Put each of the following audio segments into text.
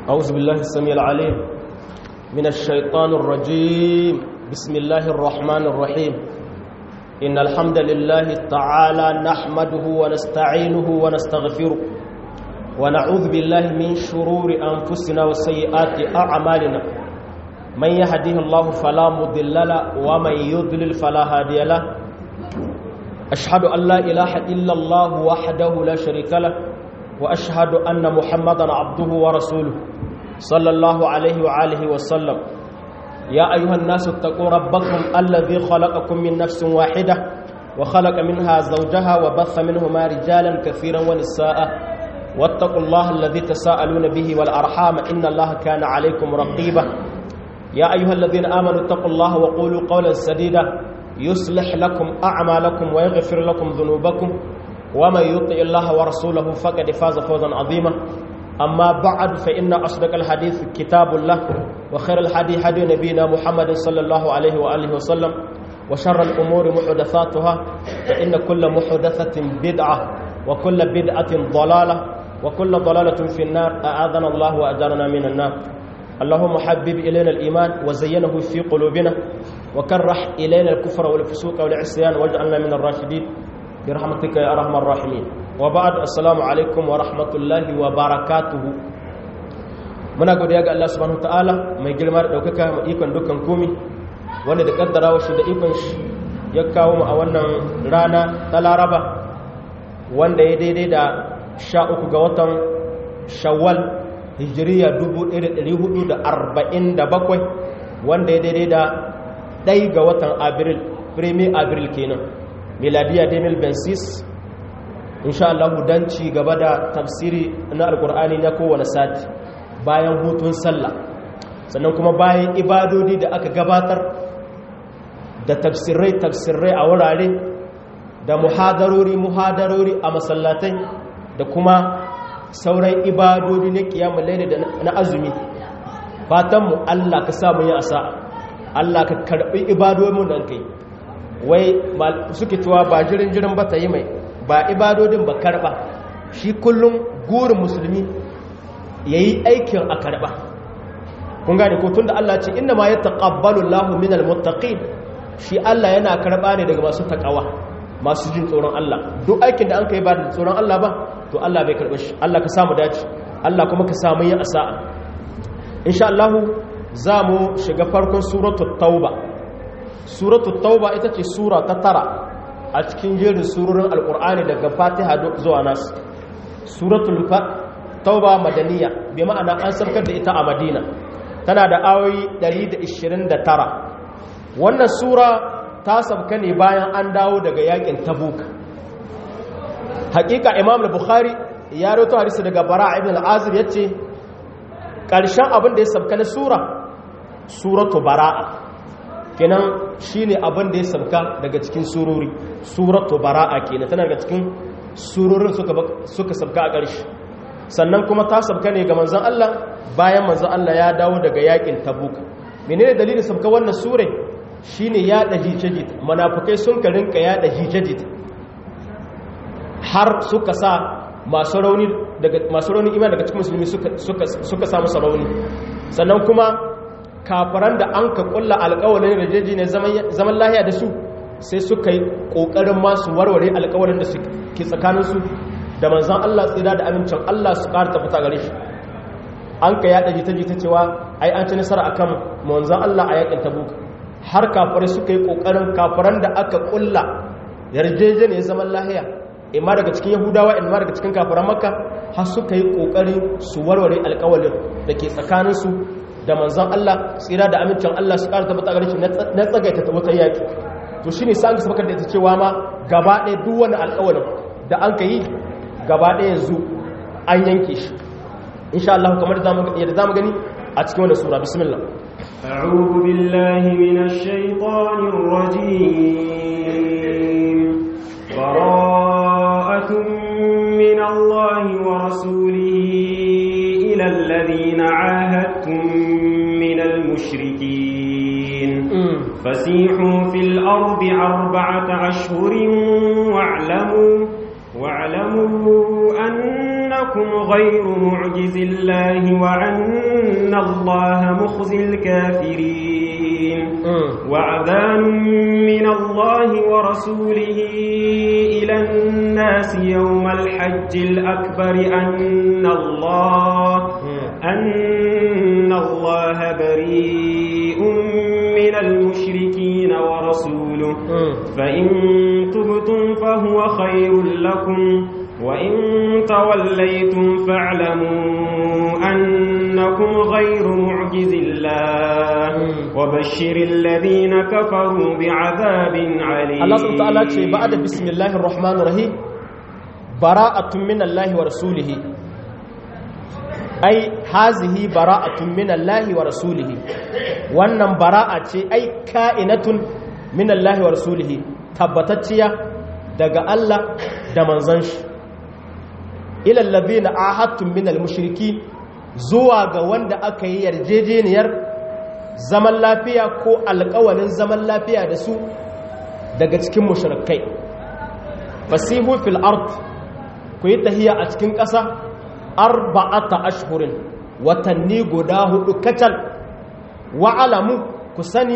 أعوذ بالله السميع العليم من الشيطان الرجيم بسم الله الرحمن الرحيم إن الحمد لله تعالى نحمده ونستعينه ونستغفره ونعوذ بالله من شرور أنفسنا وسيئات أعمالنا من يهده الله فلا مضل له ومن يضلل فلا هادي له أشهد أن لا إله إلا الله وحده لا شريك له وأشهد أن محمدا عبده ورسوله صلى الله عليه وآله وسلم يا أيها الناس اتقوا ربكم الذي خلقكم من نفس واحدة وخلق منها زوجها وبث منهما رجالا كثيرا ونساء واتقوا الله الذي تساءلون به والأرحام إن الله كان عليكم رقيبا يا أيها الذين آمنوا اتقوا الله وقولوا قولا سديدا يصلح لكم أعمالكم ويغفر لكم ذنوبكم ومن يطع الله ورسوله فقد فاز فوزا عظيما أما بعد فإن أصدق الحديث كتاب الله وخير الحديث هدي نبينا محمد صلى الله عليه وآله وسلم وشر الأمور محدثاتها فإن كل محدثة بدعة وكل بدعة ضلالة وكل ضلالة في النار أعاذنا الله وأجارنا من النار اللهم حبب إلينا الإيمان وزينه في قلوبنا وكرح إلينا الكفر والفسوق والعصيان واجعلنا من الراشدين برحمتك يا أرحم الراحمين وبعد السلام عليكم ورحمة الله وبركاته muna godiya ga Allah subhanahu wataala mai girma da daukaka mai ikon dukkan komi wanda da kaddarawa shi da ikon shi ya kawo mu a wannan rana ta Laraba wanda ya daidai da 13 ga watan Shawwal Hijriya 1447 wanda ya daidai da ɗai ga watan Abril Premier Abril kenan miladiya 2026 insha Allah dan ci gaba da tafsiri na alkur'ani na kowane sati bayan hutun sallah sannan kuma bayan ibadodi da aka gabatar da tafsirai tafsirai a wurare da muhadarori muhadarori a masallatai da kuma sauran ibadodi na kiyamun laili da na azumi fatanmu Allah ka samu yi asa Allah ka karbi ibadodin da kai wai suke tuwa ba jirin jirin ba ta yi mai ba ibadodin ba karba shi kullum gurin musulmi ya yi aikin a karba kun gane ko tun da Allah ce inda ma ya taƙabbalu lahu min almuttaqin shi Allah yana karba ne daga masu takawa masu jin tsoron Allah duk aikin da an kai ba da tsoron Allah ba to Allah bai karba shi Allah ka samu dace Allah kuma ka samu yin asa'a insha Allah za mu shiga farkon suratul tauba suratul tauba ita ce sura ta tara a cikin jerin surorin alkur'ani daga fatiha zuwa nas suratul tauba madaniya bi ma'ana an sarkar da ita a madina tana da ayoyi 129 wannan sura ta sabka ne bayan an dawo daga yakin tabuk hakika imam al-bukhari ya rawaito hadisi daga bara ibn al-azib yace karshen abin da ya sabka na sura suratu bara'a kenan shine abin da ya sabka daga cikin surori suratu bara'a kenan tana daga cikin surorin suka suka sabka a ƙarshe sannan kuma ta sabka ne ga manzon Allah bayan manzon Allah ya dawo daga yakin Tabuk menene dalilin sabka wannan sure shine ya da hijajit munafikai sun ka rinka ya da hijajit har suka sa masu rauni daga masu rauni imani daga cikin musulmi suka suka suka samu sarauni sannan kuma kafaran da an ka kulla alƙawarin rajeji ne zaman lahiya da su sai suka yi ƙoƙarin masu warware alƙawarin da ke tsakaninsu da manzan Allah tsira da amincin Allah su ƙara tabbata gare shi an ka yaɗa jita-jita cewa ai an ci nasara a kan manzan Allah a yaƙin tabuk har kafarai suka yi ƙoƙarin kafaran da aka kulla yarjeje ne zaman lahiya imma daga cikin yahudawa imma daga cikin kafaran makka har suka yi ƙoƙarin su warware alƙawarin da ke tsakaninsu da manzan Allah tsira da amincin Allah su ƙara tabbata gare shi na tsagaita ta wata yaƙi to shine sai an ga sabakar da ita cewa ma gaba ɗaya duk wani alƙawarin da an ka yi gaba ɗaya yanzu an yanke shi insha Allah kamar yadda zamu gani a cikin wannan sura bismillah أعوذ بالله من الشيطان الرجيم براءة من الله ورسوله إلى الذين عاهدتم من المشركين فسيحوا في الأرض أربعة أشهر واعلموا واعلموا أنكم غير معجز الله وأن الله مخزي الكافرين وعذان من الله ورسوله إلى الناس يوم الحج الأكبر أن الله أن الله بريء من المشركين ورسوله فإن تبتم فهو خير لكم وإن توليتم فاعلموا أنكم غير معجز الله وبشر الذين كفروا بعذاب عليم الله سبحانه وتعالى بعد بسم الله الرحمن الرحيم براءة من الله ورسوله ai hazihi bara'atun min Allah wa rasulihi wannan bara'a ce ai ka'inatun min Allah wa rasulihi tabbatacciya daga Allah da manzon shi ila allazina ahadtum min al-mushriki zuwa ga wanda aka yi yarjejeniyar zaman lafiya ko alƙawalin zaman lafiya da su daga cikin mushrikai fasihu fil ard ku yi tahiya a cikin ƙasa arba'ata ashhurin watanni guda hudu kacal wa alamu ku sani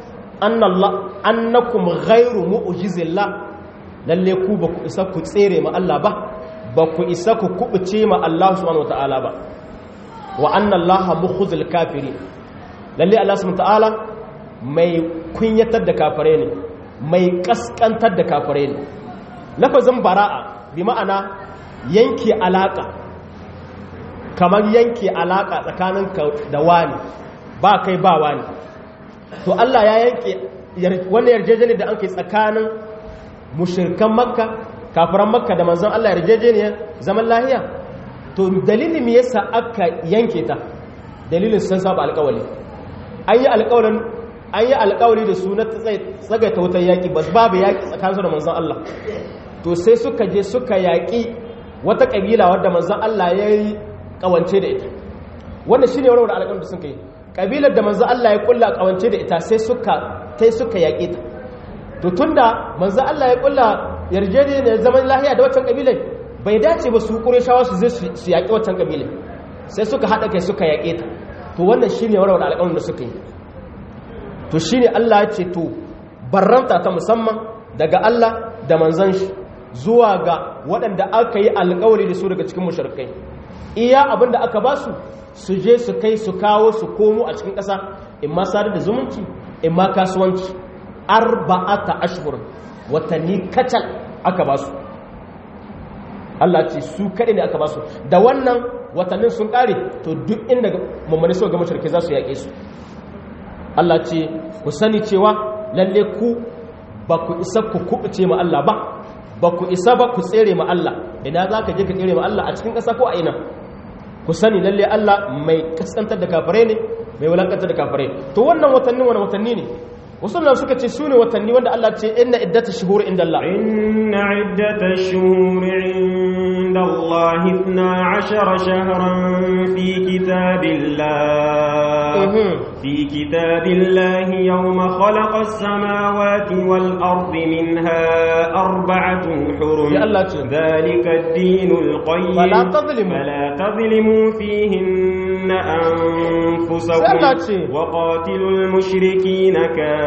annakum ghairu mu'jizillah lalle ku ba ku isa ku tsere ma Allah ba ba ku isa ku kubuce ma Allah subhanahu wataala ba wa anna Allah mukhzil kafiri lalle Allah subhanahu wataala mai kunyatar da kafare ne mai kaskantar da kafare ne lafazin bara'a bi ma'ana yanke alaka kamar yanke alaka tsakanin da wani ba kai ba wani to Allah ya yanke wannan yarjejeniyar da an kai tsakanin mushirkan makka kafiran makka da manzon Allah yarjejeniyar zaman lahiya to dalilin me yasa aka yanke ta dalilin sun saba alƙawari an yi alƙawarin an yi alƙawari da su na tsagaita wutar yaƙi ba babu yaƙi tsakaninsu da manzon Allah to sai suka je suka yaƙi wata ƙabila wadda manzon Allah ya yi ƙawance da ita wannan shine warware alƙawarin da suka yi ƙabilar da manzon Allah ya kulla ƙawance da ita sai suka sai suka yaƙe ta to tunda manzo Allah ya kulla yarjejeniyar zaman lahiya da waccan kabilai bai dace ba su Qurayshawa su zai su yaƙi waccan kabilai sai suka hada kai suka yaƙe ta to wannan shine warware alƙawarin da suka yi to shine Allah ya ce to barranta ta musamman daga Allah da manzon shi zuwa ga waɗanda aka yi alƙawari da su daga cikin mushrikai iya abin da aka ba su su je su kai su kawo su komo a cikin ƙasa in ma sadar da zumunci in ma kasuwanci arba'ata ashhur watanni kacal aka ba su Allah ce su kaɗai ne aka ba su da wannan watannin sun ƙare to duk inda mummuni suka ga mashirki za su yaƙe su Allah ce ku sani cewa lalle ku ba ku isa ku kuɓuce ma Allah ba ba ku isa ba ku tsere ma Allah ina za ka je ka tsere ma Allah a cikin ƙasa ko a ina ku sani lalle Allah mai kaskantar da kafirai ne mai wulakantar da kafirai to wannan watannin wani watanni ne wasu nan suka ce su ne watanni wanda Allah ce inna iddata shuhur inda Allah inna iddata shuhur inda Allah ithna ashara shahran fi kitabillah fi kitabillah yawma khalaqa as-samawati wal ardi minha arba'atun hurum ya Allah ce dhalika ad-dinul qayyim fala tadhlimu fala tadhlimu fihinna anfusakum sai Allah ce wa qatilul mushrikeena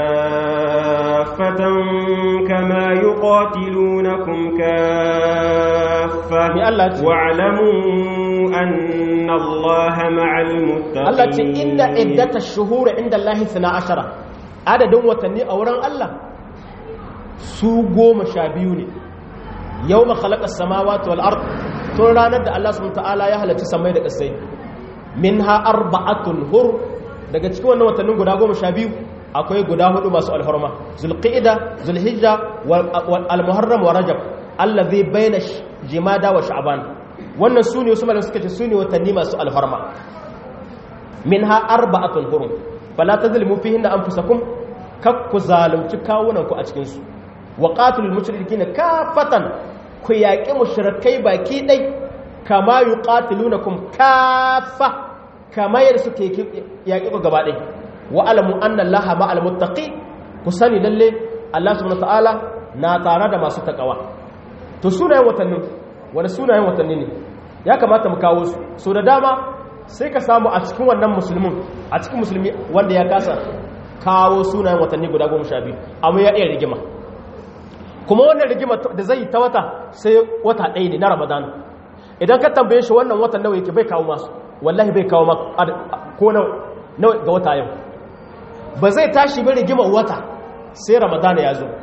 كافة كما يقاتلونكم كافة يا الله تي. واعلموا أن الله مع المتقين Allah ce inda iddata shuhur inda Allah 12 adadin watanni a wurin Allah su goma sha biyu ne yau ma khalaƙar samawati wal ard tun ranar da Allah subhanahu ta'ala ya halarci samai da ƙasai minha arba'atun hur daga cikin wannan watannin guda goma sha biyu akwai guda hudu masu alfarma zulqa'ida zulhijja wal almuharram wa rajab allazi baina jimada wa sha'ban wannan sune wasu malamai suka ce sune watanni masu alfarma minha arba'atun hurum fala tazlimu fihinna anfusakum kakku zalunci kawunanku a cikin su wa qatilul mushrikeena kafatan ku yaƙi mushrikai baki dai kama yuqatilunakum kafa kama yadda suke yaƙi ku gaba ɗaya wa alamu anna allaha ma'al muttaqi ku sani lalle Allah subhanahu ta'ala na tare da masu takawa to sunayen watannin wani sunayen watanni ne ya kamata mu kawo su so da dama sai ka samu a cikin wannan musulmin a cikin musulmi wanda ya kasa kawo sunayen watanni guda goma sha biyu amma ya iya rigima kuma wannan rigima da zai ta wata sai wata ɗaya ne na ramadan idan ka tambaye shi wannan watan nawa yake bai kawo masu wallahi bai kawo ko nawa ga wata yau ba zai tashi bai rigima wata sai ramadan ya zo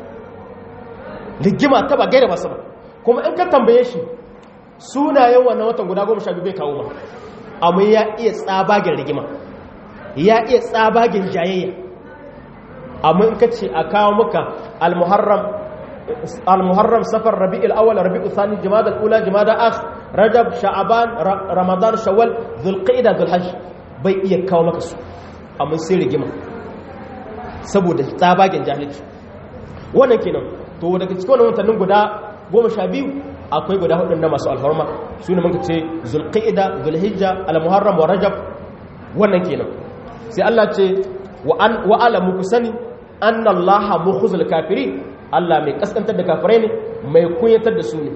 rigima ta ba gaira masu ba kuma in ka tambaye shi sunayen wannan watan guda goma sha biyu bai kawo ma amma ya iya tsabagen rigima ya iya tsabagen jayayya amma in ka ce a kawo maka al-muharram al-muharram safar rabi'ul awwal rabi'ul thani jumada al-ula jumada akh rajab sha'ban ramadan shawwal dhulqa'da dhulhajj bai iya kawo maka su amma sai rigima saboda tsabagen jahilci wannan kenan to daga cikin wannan watannin guda goma sha biyu akwai guda hudun na masu alfarma su ne muka ce zulqa'ida zulhijja al-muharram wa rajab wannan kenan sai Allah ce wa an wa alamu ku sani anna Allah mukhzul kafirin Allah mai kaskantar da kafirai ne mai kunyatar da su ne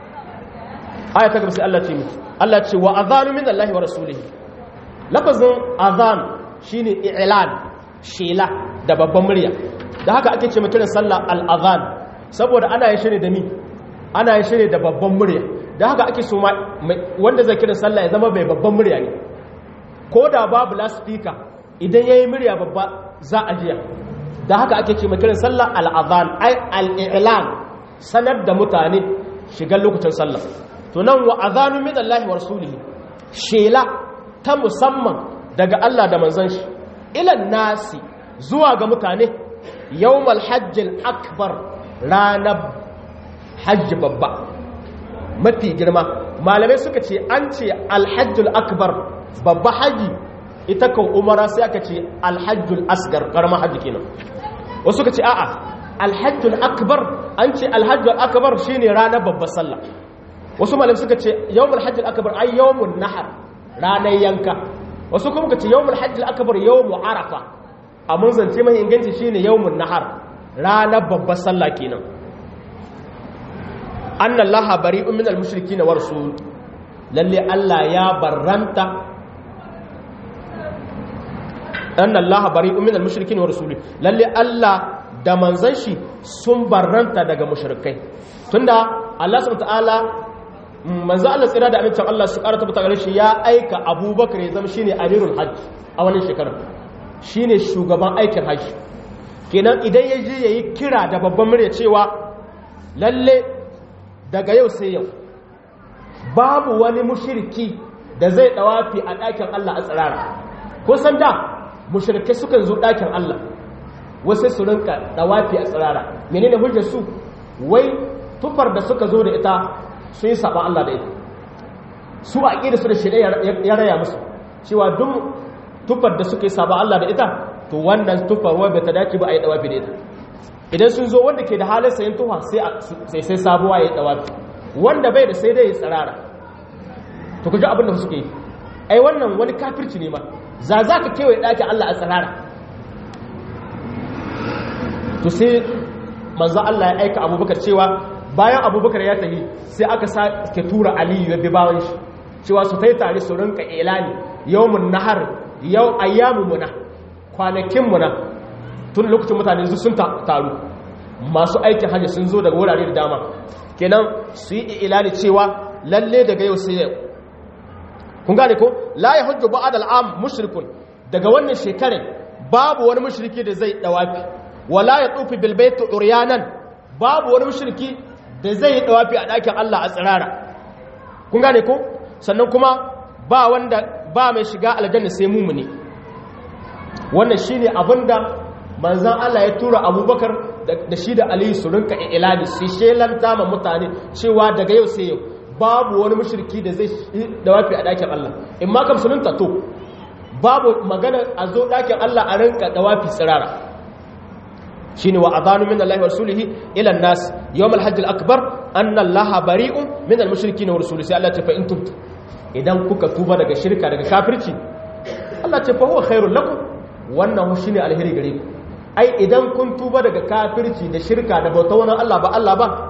aya ta gaba sai Allah ce mu Allah ce wa adhanu min Allah wa rasulihi lafazin adhan shine i'lan shela da babban murya da haka ake ce kiran sallah al-adhan saboda ana yin shi ne da mi ana yin shi ne da babban murya da haka ake so wanda zai kiran sallah ya zama bai babban murya ne ko da babu lasfika idan yayi murya babba za a jiya da haka ake ce kiran sallah al-adhan ai al-i'lan sanar da mutane shigar lokacin sallah to nan wa adhanu min Allah wa rasulihi shela ta musamman daga Allah da manzon shi ilan nasi zuwa ga mutane yawmal hajjil akbar ranar hajji babba mafi girma malamai suka ce an ce alhajjul akbar babba haji ita kan umara sai aka ce alhajjul asgar karamar hajji kenan wasu suka ce a'a alhajjul akbar an ce alhajjul akbar shine ranar babbar sallah wasu malamai suka ce yawmul hajjul akbar ay yawmun nahar ranar yanka wasu kuma suka ce yawmul hajjul akbar yawmu arafa amma zance mai inganci shine yawmun nahar ranar babbar sallah kenan annan laha bari min al-mushriki na warsu lalle Allah ya barranta annan laha bari min al-mushriki na warsu lalle Allah da manzan shi sun barranta daga mushrikai tunda Allah subhanahu ta'ala manzo Allah tsira da amincin Allah su karata ta gare shi ya aika Abubakar ya zama shine amirul hajj a wannan shekarar shine shugaban aikin hajji kenan idan ya je yayi kira da babban murya cewa lalle daga yau sai yau babu wani mushirki da zai dawafi a ɗakin Allah a tsirara ko san da mushirkai sukan zo ɗakin Allah wasu su rinka dawafi a tsirara menene hujjar su wai tufar da suka zo da ita sun yi saba Allah da ita su a ƙi da su da shi ya raya musu cewa duk tufar da suka yi saba Allah da ita to wannan tufar wai bata dace ba a yi dawafi da ita idan sun zo wanda ke da halin sayan tufa sai sai sabuwa ya yi dawafi wanda bai da sai dai ya tsirara to ku ji abin da suke yi ai wannan wani kafirci ne ma za za ka kewaye ɗakin Allah a tsirara to sai manzo Allah ya aika abubakar cewa bayan abubakar ya tafi sai aka sake tura aliyu ya bi bawan shi cewa su tai tare su rinka ilani yawmun nahar yau ayyamu muna kwanakin muna tun lokacin mutane sun taru masu aikin hajji sun zo daga wurare da dama kenan su yi ilani cewa lalle daga yau sai yau kun gane ko la ya hujju ba'ad al'am mushrikun daga wannan shekarar babu wani mushriki da zai dawafi wala ya tufi bil bait uryanan babu wani mushriki da zai dawafi a dakin Allah a tsirara kun gane ko sannan kuma ba wanda ba mai shiga aljanna sai mumuni wannan shine abinda manzan Allah ya tura abubakar da shi da aliyu su rinka ilani su shelanta ma mutane cewa daga yau sai yau babu wani mashirki da zai da wafi a ɗakin Allah in ma kam sunanta to babu magana a zo ɗakin Allah a rinka da wafi tsirara shine wa adanu min Allah wa rasulihi ila nas yawm al-hajj al-akbar anna Allah bari'un min al-mushrikin wa rasulihi sai Allah ya ce fa in tubtu idan kuka tuba daga shirka daga kafirci Allah ce fa huwa khairul lakum wannan shine alheri gare ku ai idan kun tuba daga kafirci da shirka da bauta wani Allah ba Allah ba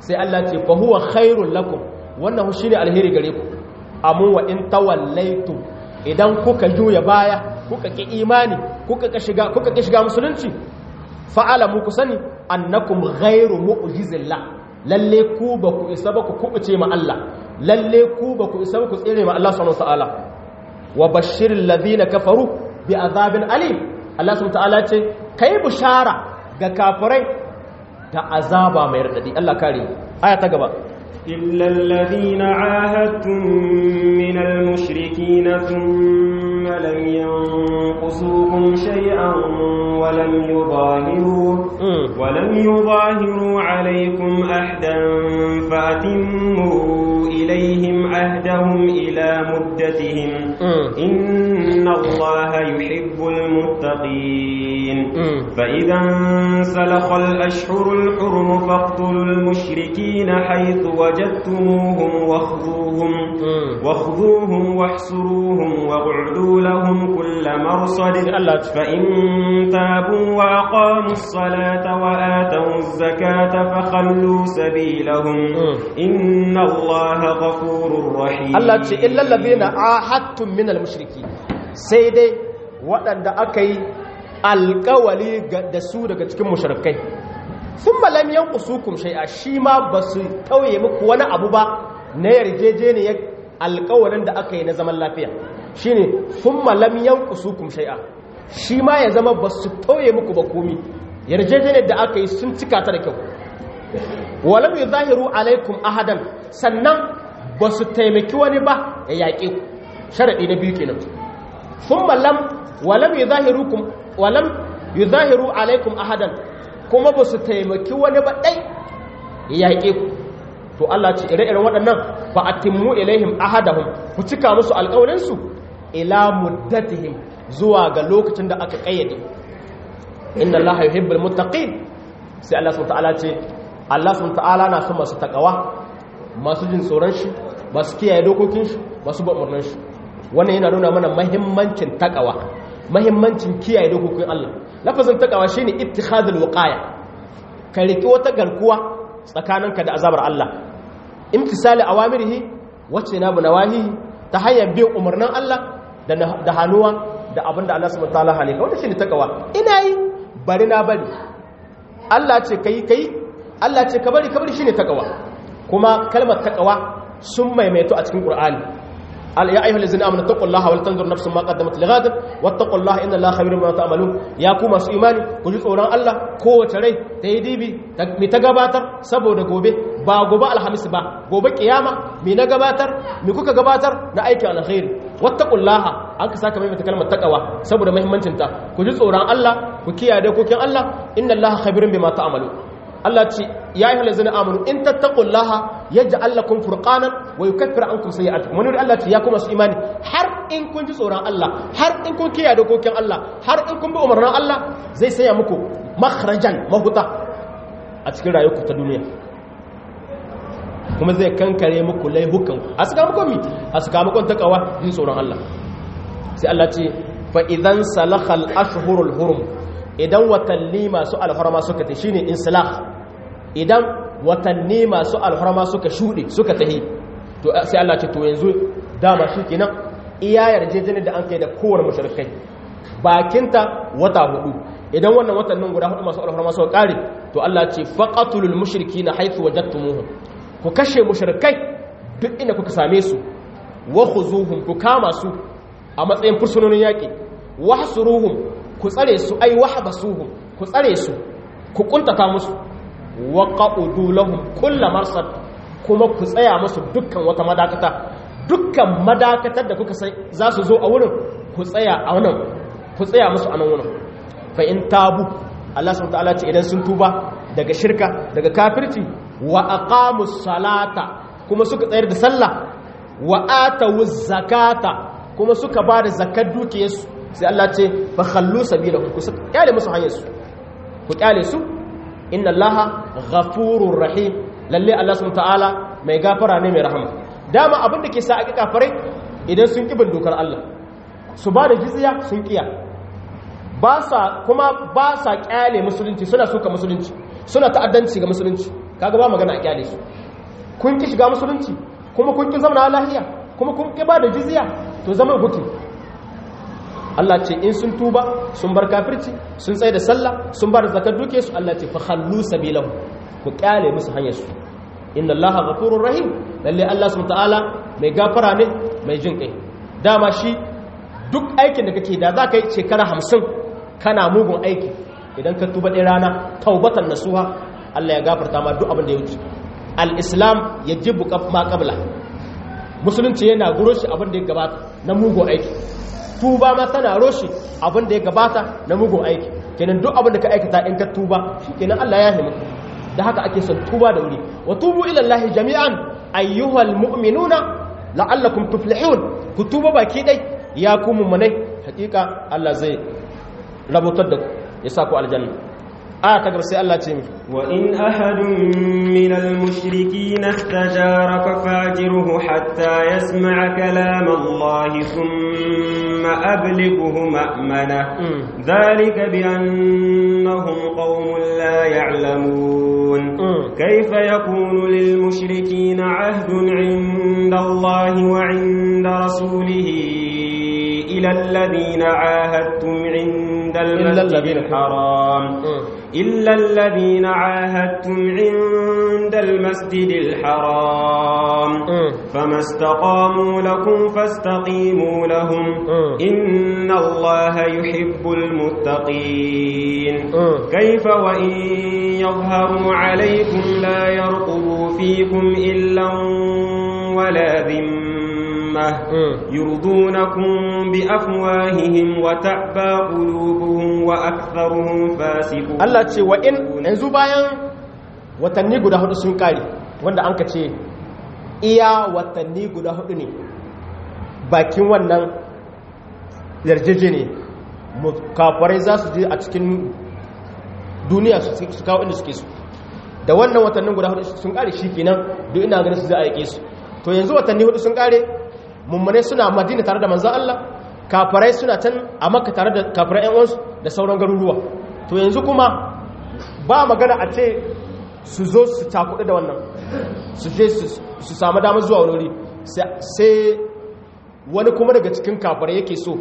sai Allah ce fa huwa khairul lakum wannan shine alheri gare ku amma wa in tawallaitum idan kuka juya baya kuka ki imani kuka ki shiga kuka ki shiga musulunci fa'alamu ku sani annakum ghairu mu'jizillah lalle ku ba ku isa ba ku kubuce ma Allah lalle ku ba ku isa ba ku tsere ma Allah subhanahu wataala wa bashiril ladina kafaru bi azabin alim Allah subhanahu wataala ce kai bushara ga kafirai da azaba mai radadi Allah kare aya ta gaba إلا الذين عاهدتم من المشركين ثم لم ينقصوكم شيئا ولم يظاهروا ولم يظاهروا عليكم أحدا فأتموا إليهم عهدهم إلى مدتهم إن الله يحب المتقين فإذا انسلخ الأشهر الحرم فاقتلوا المشركين حيث وجدتموهم واخذوهم واخذوهم واحسروهم واقعدوا لهم كل مرصد فإن تابوا وأقاموا الصلاة وآتوا الزكاة فخلوا سبيلهم إن الله غفور رحيم Allah ce illal ladina ahadtum min al-mushriki sai dai waɗanda aka yi alƙawali da su daga cikin mushrikai thumma lam yanqusukum shay'a shi ma basu tauye muku wani abu ba na yarjejeniyar alƙawalin da aka yi na zaman lafiya shine thumma lam yanqusukum shay'a shi ma ya zama basu tauye muku ba komi yarjejeniyar da aka yi sun cika ta da kyau walam yuzahiru alaikum ahadan sannan ba su taimaki wani ba ya yaƙe ku sharaɗi na biyu kenan sun mallam walam yi zahiru alaikum ahadan kuma ba su taimaki wani ba ɗai ya yaƙe ku to Allah ce ire-iren waɗannan ba a timmu ilaihim ahadahum ku cika musu alƙawarinsu ila muddatihim zuwa ga lokacin da aka ƙayyade inna Allah yuhibbul muttaqin sai Allah subhanahu ta'ala ce Allah subhanahu ta'ala na son masu takawa masu jin tsoron shi masu kiyaye dokokin shi masu ba umarnin shi wannan yana nuna mana mahimmancin takawa mahimmancin kiyaye dokokin Allah lafazin takawa shine ittikhadul wiqaya ka riki wata garkuwa tsakaninka da azabar Allah imtisali awamirihi wacce na bu nawahi ta hanyar bin umarnin Allah da hannuwa da abinda Allah subhanahu wataala halika wannan shine takawa ina yi bari na bari Allah ce kai kai Allah ce ka bari ka bari shine takawa kuma kalmar takawa sun maimaito a cikin Qur'ani ya ayyuhal ladzina amanu taqullaha wal tanzur nafsun ma qaddamat lighadin wattaqullaha inna allaha khabirun bima ta'malun ya ku masu imani ku ji tsoron Allah kowace rai ta yi dibi mi ta gabatar saboda gobe ba gobe alhamis ba gobe kiyama mi na gabatar mi kuka gabatar na aikin alkhairi wattaqullaha an ka saka maimaita kalmar takawa saboda muhimmancin ta ku ji tsoron Allah ku kiyaye dokokin Allah inna allaha khabirun bima ta'malun Allah ce ya yi halazina amanu in tattaqullaha yaj'al lakum furqanan wa yukaffir ankum sayi'atikum wani Allah ce ya kuma su imani har in kun ji tsoron Allah har in kun kiyaye dokokin Allah har in kun bi umarnin Allah zai saya muku makhrajan mahuta a cikin rayuwarku ta duniya kuma zai kankare muku laihukan a sakamakon mi a sakamakon takawa jin tsoron Allah sai Allah ce fa idan salakhal ashhurul hurum idan watanni masu alharma suka ta shine insilah idan watanni masu alharma suka shuɗe suka tahi to sai Allah ce to yanzu dama shi kenan iya yarjejeniyar da an kai da kowar mushrikai bakinta wata hudu idan wannan watannin guda hudu masu alharma suka kare to Allah ce faqatulul mushrikina haythu wajadtumuhum ku kashe mushrikai duk inda kuka same su wa khuzuhum ku kama su a matsayin fursunonin yaki wahsuruhum ku tsare su ai wahbasuhum ku tsare su ku kuntata musu wa qaqudu lahum kull marsad kuma ku tsaya musu dukkan wata madakata dukkan madakatar da kuka sai za su zo a wurin ku tsaya a wannan ku tsaya musu a nan wurin fa in tabu Allah subhanahu wataala ce idan sun tuba daga shirka daga kafirci wa aqamus salata kuma suka tsayar da sallah wa atawuz zakata kuma suka ba da zakar dukiyarsu sai Allah ce fa khallu sabilahu ku kyale musu hanyar su ku kyale su inna allaha ghafurur rahim lalle Allah subhanahu ta'ala mai gafara ne mai rahama dama abin da ke sa aka kafirai idan sun kibin dokar Allah su ba da jizya sun kiya ba sa kuma ba sa kyale musulunci suna suka musulunci suna ta'addanci ga musulunci kaga ba magana a kyale su kun ki shiga musulunci kuma kun ki zama lahiya kuma kun ki ba da jizya to zama guki Allah ce in sun tuba sun bar kafirci sun tsaye da sallah sun bar zakar duke su Allah ce fa khallu sabilahu ku kyale musu hanyar su inna allaha ghafurur rahim lalle Allah subhanahu ta'ala mai gafara ne mai jin kai dama shi duk aikin da kake da za ka yi shekara hamsin kana mugun aiki idan ka tuba ɗaya rana taubatan nasuha Allah ya gafarta ma duk abin da ya wuce al-islam ya jibu ma qabla musulunci yana guroshi abin da ya gabata na mugun aiki tuba ma tana roshi abin da ya gabata na mugun aiki kenan duk abin da ka aikata in ka tuba kenan Allah ya himu da haka ake son tuba da wuri wa tubu ila Allah jami'an ayyuhal mu'minuna la'allakum tuflihun ku tuba baki dai ya ku mummunai hakika Allah zai rabutar da ku ya sa ku aljanna aya ta gaba sai Allah ce mi wa in ahadun min al-mushrikeen istajaraka fajirhu hatta yasma'a kalam Allah thumma ablighuhu ma'mana dhalika bi annahum qaumun la ya'lamun kayfa yakunu lil mushrikeen 'ahdun 'inda Allah wa 'inda rasulihi إلى الذين عاهدتم عند المسجد الحرام إلا الذين عاهدتم عند المسجد الحرام فما استقاموا لكم فاستقيموا لهم إن الله يحب المتقين كيف وإن يظهروا عليكم لا يرقبوا فيكم إلا ولا ذمة يرضونكم بأفواههم وتأبى قلوبهم وأكثرهم فاسقون Allah ce wa in yanzu bayan watanni guda hudu sun kare wanda an ka ce iya watanni guda hudu ne bakin wannan yarjeje ne kafarai za su je a cikin duniya su kawo inda suke su da wannan watannin guda hudu sun kare shi kenan duk ina ganin su za a yake su to yanzu watanni hudu sun kare mummune suna madina tare da manzan Allah kafarai suna can a makka tare da kafarai yan uwansu da sauran garuruwa to yanzu kuma ba magana a ce su zo su takuɗe da wannan su je su samu damar zuwa wani wuri sai wani kuma daga cikin kafarai yake so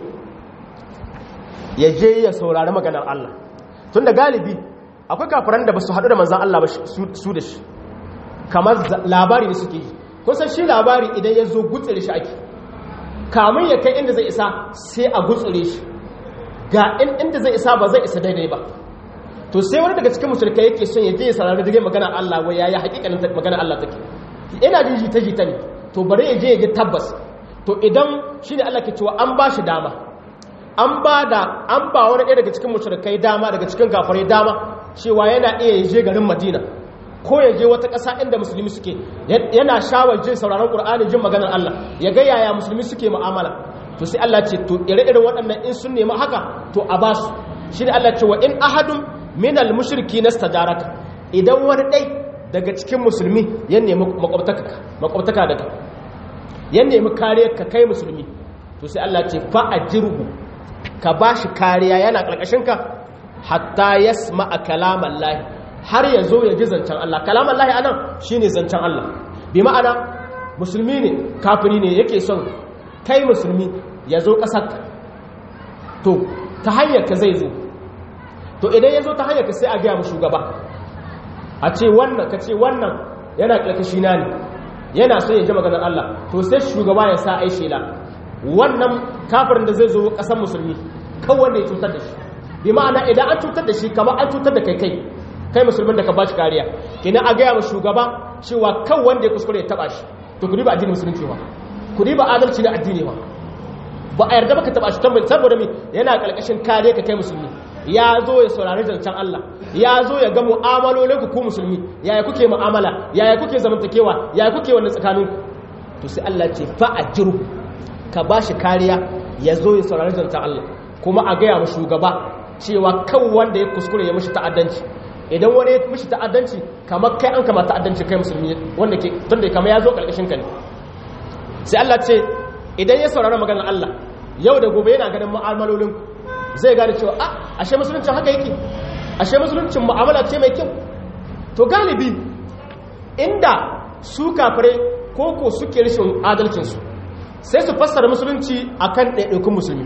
ya je ya saurari maganar Allah tun da galibi akwai kafaran da ba su haɗu da manzan Allah ba su da shi kamar labari ne suke yi kusan shi labari idan ya zo gutsire shi ake kamun ya kai inda zai isa sai a gutsire shi ga inda zai isa ba zai isa daidai ba to sai wani daga cikin musulkai yake son ya je ya sarari da magana Allah wai yayi hakikanin magana Allah take ina jin jita jita ne to bari ya je ya ji tabbas to idan shine Allah ke cewa an ba shi dama an ba da an ba wani ɗaya daga cikin musulkai dama daga cikin gafarai dama cewa yana iya ya je garin Madina ko ya je wata ƙasa inda musulmi suke yana shawar jin sauraron ƙur'ani jin maganar Allah ya ga yaya musulmi suke mu'amala to sai Allah ce to ire-iren waɗannan in sun nemi haka to a basu shi ne Allah ce wa in ahadun minal mushriki nastajaraka idan wani ɗai daga cikin musulmi ya nemi makwabtaka daga ya nemi kariyar ka kai musulmi to sai Allah ce fa ajirhu ka bashi kariya yana ƙarƙashin ka hatta yasma'a kalaman lahi har ya zo ya ji zancen Allah kalaman lahi anan shine zancen Allah bi ma'ana musulmi ne kafiri ne yake son kai musulmi ya zo ƙasar to ta hanyar ka zai zo to idan ya zo ta hanyar ka sai a gaya mu shugaba a ce wannan ka ce wannan yana ƙarƙashi na ne yana so ya ji maganar Allah to sai shugaba ya sa ai shela wannan kafirin da zai zo ƙasar musulmi kawai ya cutar da shi bi ma'ana idan an cutar da shi kamar an cutar da kai kai kai musulmin da ka ba shi kariya kenan a gaya ma shugaba cewa kan wanda ya kuskure ya taba shi to ku riba addinin musulunci ba ku riba adalci na addini ba ba a yarda baka taba shi tambayi saboda me yana kalkashin kariya ka kai musulmi ya zo ya saurari zancen Allah ya zo ya ga mu'amalolin ku ku musulmi yaya kuke mu'amala yaya kuke zamantakewa yaya kuke wannan tsakanin to sai Allah ce fa ajiru ka ba shi kariya ya zo ya saurari zancen Allah kuma a gaya ma shugaba cewa kan wanda ya kuskure ya mishi ta'addanci idan wani ya mishi ta'addanci kamar kai an kama ta'addanci kai musulmi wanda ke tunda kama ya zo karkashin ka ne sai Allah ce idan ya saurara maganar Allah yau da gobe yana ganin mu'amalolin zai gane cewa a ashe musuluncin haka yake ashe musuluncin mu'amala ce mai kyau to galibi inda su kafirai koko suke rashin adalcinsu sai su fassara musulunci akan ɗaiɗaikun musulmi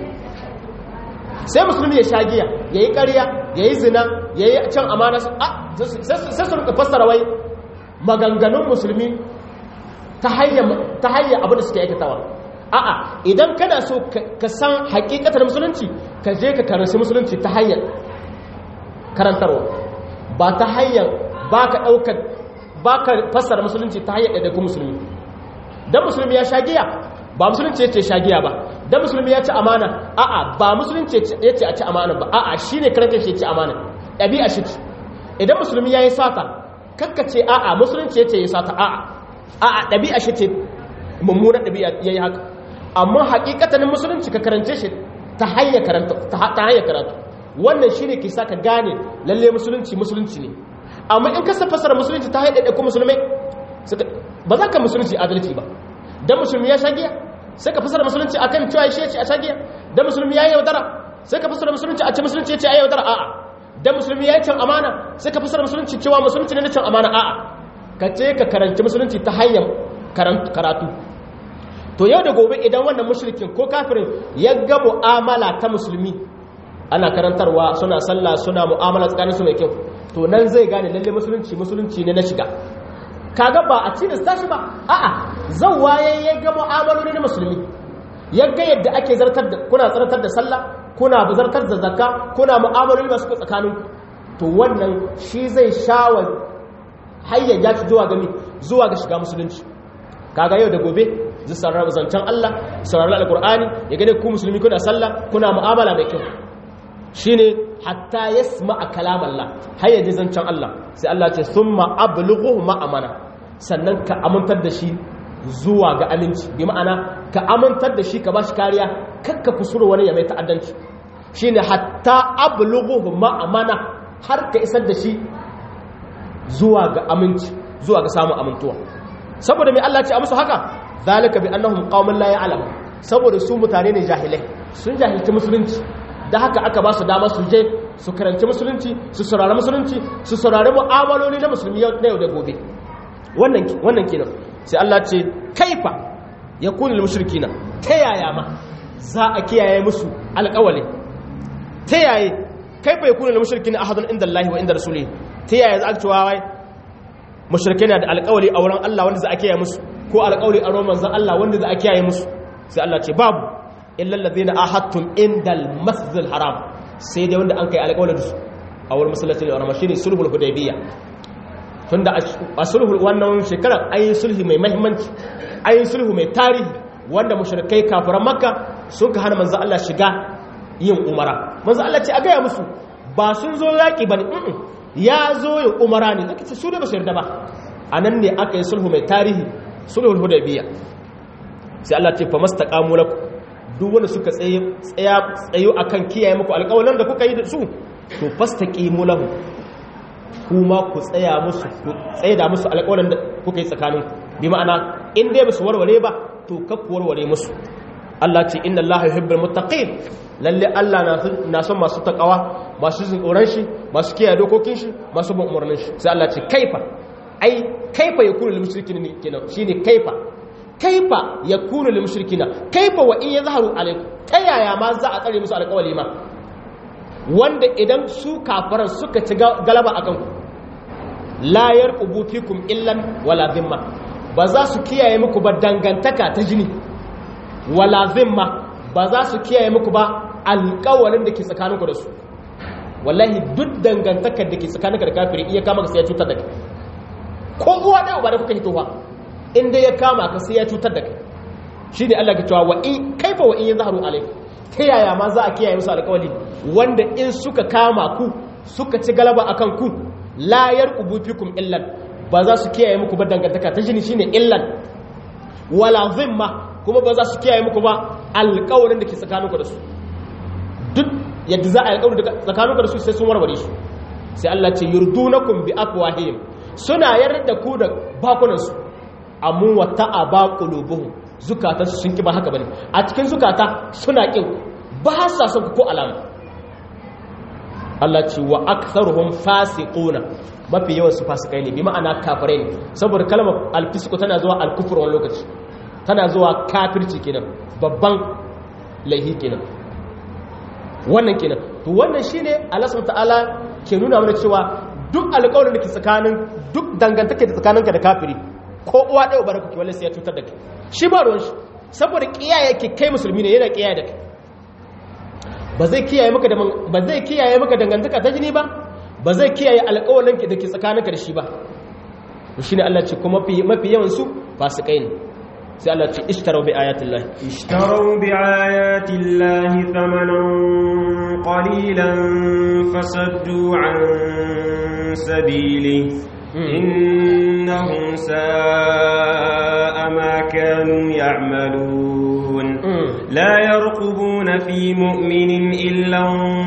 sai musulmi ya sha giya ya yi ƙarya ya yi zina ya yi can amana sai su rika fassara wai maganganun musulmi ta hanyar abin da suke aikatawa a'a idan kana so ka san hakikatar musulunci ka je ka karanci musulunci ta hanyar karantarwa ba ta hanyar ba ka ɗaukar ba ka fassara musulunci ta hanyar ɗaiɗaikun musulmi don musulmi ya sha giya ba musulunci ya ce sha giya ba don musulmi ya ci amana a'a ba musulunci ya ce a ci amana ba a'a shi ne karantar shi ya ci amana ɗabi'a shi ce idan musulmi ya yi sata kakkace a'a musulunci ya ce ya sata a'a a'a ɗabi'a shi ce mummunan ɗabi'a ya yi haka amma hakikatanin musulunci ka karance shi ta hanyar karatu wannan shi ne ke sa ka gane lalle musulunci musulunci ne amma in ka fasara musulunci ta hanyar ɗaiɗaiku musulmai ba za ka musulunci adalci ba don musulmi ya shagiya sai ka fasara musulunci a kan cewa shi ya ce a shagiya don musulmi ya yi yaudara sai ka fasara musulunci a ce musulunci ya ce a yaudara a'a don musulmi ya yi can amana sai ka fasara musulunci cewa musulunci ne na can amana a'a ka ce ka karanci musulunci ta hanyar karatu to yau da gobe idan wannan mushrikin ko kafirin ya ga mu'amala ta musulmi ana karantarwa suna sallah suna mu'amala tsakaninsu mai kyau to nan zai gane lalle musulunci musulunci ne na shiga kaga ba a cikin tashi ba a'a zan waye ya ga mu'amaloli na musulmi ya ga yadda ake zartar da kuna zartar da sallah kuna zartar da zakka kuna mu'amaloli masu tsakanin to wannan shi zai shawa hayyan ya ci zuwa gami zuwa ga shiga musulunci kaga yau da gobe zai sarrafa zancen Allah saurari alkur'ani ya gane ku musulmi kuna sallah kuna mu'amala mai kyau shine hatta yasma kalam Allah har yaji zancen Allah sai Allah ce summa ablughu ma'amana sannan ka amintar da shi zuwa ga aminci bi ma'ana ka amintar da shi ka bashi kariya kakka kusuru wani ya mai ta'addanci shine hatta ablughu ma'amana har ka isar da shi zuwa ga aminci zuwa ga samun amintuwa saboda mai Allah ce a musu haka zalika bi annahum qaumun la ya'lamun saboda su mutane ne jahilai sun jahilci musulunci da haka aka ba su dama su je su karanci musulunci su saurari musulunci su saurari mu'amaloli na musulmi na yau da gobe wannan wannan kenan sai Allah ce kaifa yakunu mushrikina ta yaya ma za a kiyaye musu alƙawali ta yaya kaifa yakunu mushrikina ahadun inda Allah wa inda rasulihi ta yaya za a cewa wai mushrikai na da alƙawali a wurin Allah wanda za a kiyaye musu ko alƙawali a ruwan manzon Allah wanda za a kiyaye musu sai Allah ce babu illa allazina ahadtum indal masjidil haram sai dai wanda an kai alƙawarin su a wurin masallacin haram shine sulhul hudaybiyya tunda a sulhul wannan shekarar ayi sulhi mai muhimmanci ayi sulhu mai tarihi wanda mushrikai kafiran makka sun ka hana manzon Allah shiga yin umara manzon Allah ce a gaya musu ba sun zo yaki bane ya zo yin umara ne zaka ce su da ba su yarda ba anan ne aka yi sulhu mai tarihi sulhul hudaybiyya sai Allah ce fa mastaqamu lakum duk wanda suka tsaye tsaya tsayo akan kiyaye muku alƙawarin da kuka yi da su to fastaqimu lahu kuma ku tsaya musu ku tsaye da musu alƙawarin da kuka yi tsakanin bi ma'ana in dai basu warware ba to ka ku warware musu Allah ce inna Allah yuhibbul muttaqin lalle Allah na son masu takawa masu jin tsoron shi masu kiyaye dokokin shi masu bin umarnin shi sai Allah ce kaifa ai kaifa yakunu lil mushrikin kenan shine kaifa kaifa yakunu lil mushrikina kaifa wa in yazharu alaikum ta yaya ma za a tsare musu alƙawali ma wanda idan su kafaran suka ci galaba akan ku la yarqubu fikum illan wala dhimma ba za su kiyaye muku ba dangantaka ta jini wala dhimma ba za su kiyaye muku ba alƙawalin da ke tsakaninku da su wallahi duk dangantakar da ke tsakaninka da kafiri iya kama ka sai ya cutar da kai ko uwa ɗaya ba da kuka hitowa inda ya kama ka sai ya cutar da kai shi ne Allah ka cewa wa in kaifa wa in ya zaharu alaikum ta yaya ma za a kiyaye musu alƙawali wanda in suka kama ku suka ci galaba akan ku la yarqubu fikum illan ba za su kiyaye muku ba dangantaka ta jini shine illan wala zimma kuma ba za su kiyaye muku ba alƙawarin da ke tsakaninku da su duk yadda za a yi alƙawarin da tsakaninku da su sai sun warware shi sai Allah ce yurdunakum bi afwahihim suna yarda da ku da bakunansu amma wata aba qulubuhum zukatan su sun ki ba haka bane a cikin zukata suna kin ba sa son ku ko alama Allah ce wa aktharuhum fasiquna mafi yawan su fasikai ne bi ma'ana kafirai ne saboda kalmar alfisku tana zuwa alkufur wani lokaci tana zuwa kafirci kenan babban laihi kenan wannan kenan to wannan shine Allah subhanahu ta'ala ke nuna mana cewa duk alƙawarin da ke tsakanin duk dangantake da tsakaninka da kafiri ko uwa ɗaya uba da kuke wallahi sai ya cutar da kai shi ba ruwan shi saboda kiyaye ke kai musulmi ne yana kiyaye da kai ba zai kiyaye maka da ba zai kiyaye maka dangantaka ta jini ba ba zai kiyaye alƙawarin da ke tsakaninka da shi ba to shine Allah ce kuma mafi yawan su fasikai ne sai Allah ce ishtarau bi ayatin lahi ishtarau bi ayatin lahi thamanan qalilan fasaddu an sabili innahum sa'a ma kanu ya'malun la yarqubuna fi mu'minin illa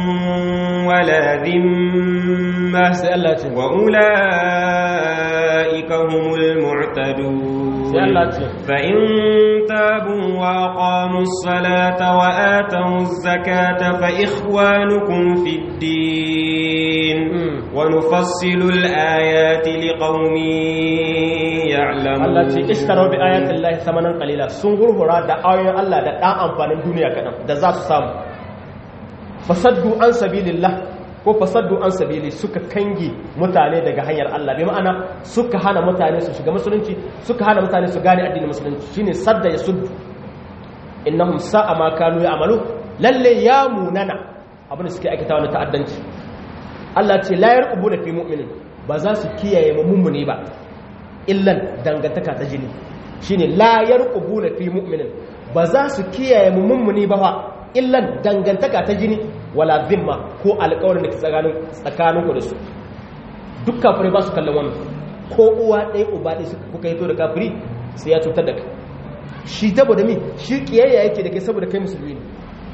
wala dhimma sai Allah ce wa ulaika humul mu'tadun sai Allah ce فإن تابوا وأقاموا الصلاة وآتوا الزكاة فإخوانكم في الدين ونفصل الآيات لقوم يعلمون Allah ce ishtaro bi ayatin lahi samanan qalila sun gurgura da ayoyin Allah da dan amfanin duniya kadan da za su samu fasaddu an sabilillah ko fasaddu an sabili suka kange mutane daga hanyar Allah bi ma'ana suka hana mutane su shiga musulunci suka hana mutane su gane addinin musulunci shine sadda ya suddu innahum sa'a ma kanu ya'malu lalle ya munana abin da suke aikata wani ta'addanci Allah ce la yarqubuna fi mu'minin ba za su kiyaye mummuni ba illan dangantaka ta jini shine la yarqubuna fi mu'minin ba za su kiyaye mummuni ba fa illan dangantaka ta jini wala zimma ko alƙawarin da ke tsakanin ku da su duk kafirai ba su kallon wannan ko uwa ɗaya uba ɗaya suka kuka hito da kafiri sai ya cutar da kai shi saboda mi shi kiyayya yake da kai saboda kai musulmi ne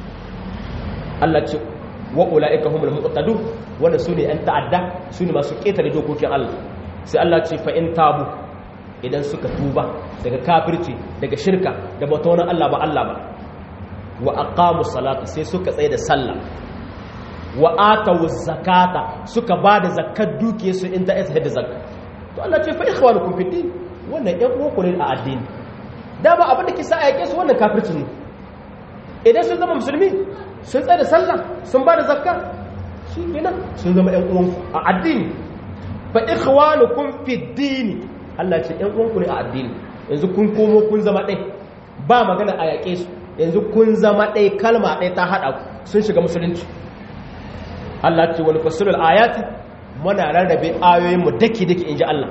Allah ce wa ulaika humul muqtadun wanda su ne 'yan ta'adda su ne masu ƙetare dokokin Allah sai Allah ce fa in tabu idan suka tuba daga kafirci daga shirka da bauta wani Allah ba Allah ba wa aqamu salata sai suka tsaye da sallah wa atawu zakata suka ba da zakkar dukiyar su in ta isa da zakka to Allah ce fa ikhwanukum fi din wannan ƴan uwanku ne a addini da ba abin da ke sa a yake su wannan kafirci ne idan sun zama musulmi sun tsaye da sallah sun ba da zakka shi kenan sun zama ƴan uwanku a addini fa ikhwanukum fi din Allah ce ƴan uwanku ne a addini yanzu kun komo kun zama ɗai ba magana a yaƙe su yanzu kun zama ɗai kalma ɗai ta haɗa ku sun shiga musulunci Allah ce wani fasulul ayati muna rarrabe ayoyin mu daki daki inji Allah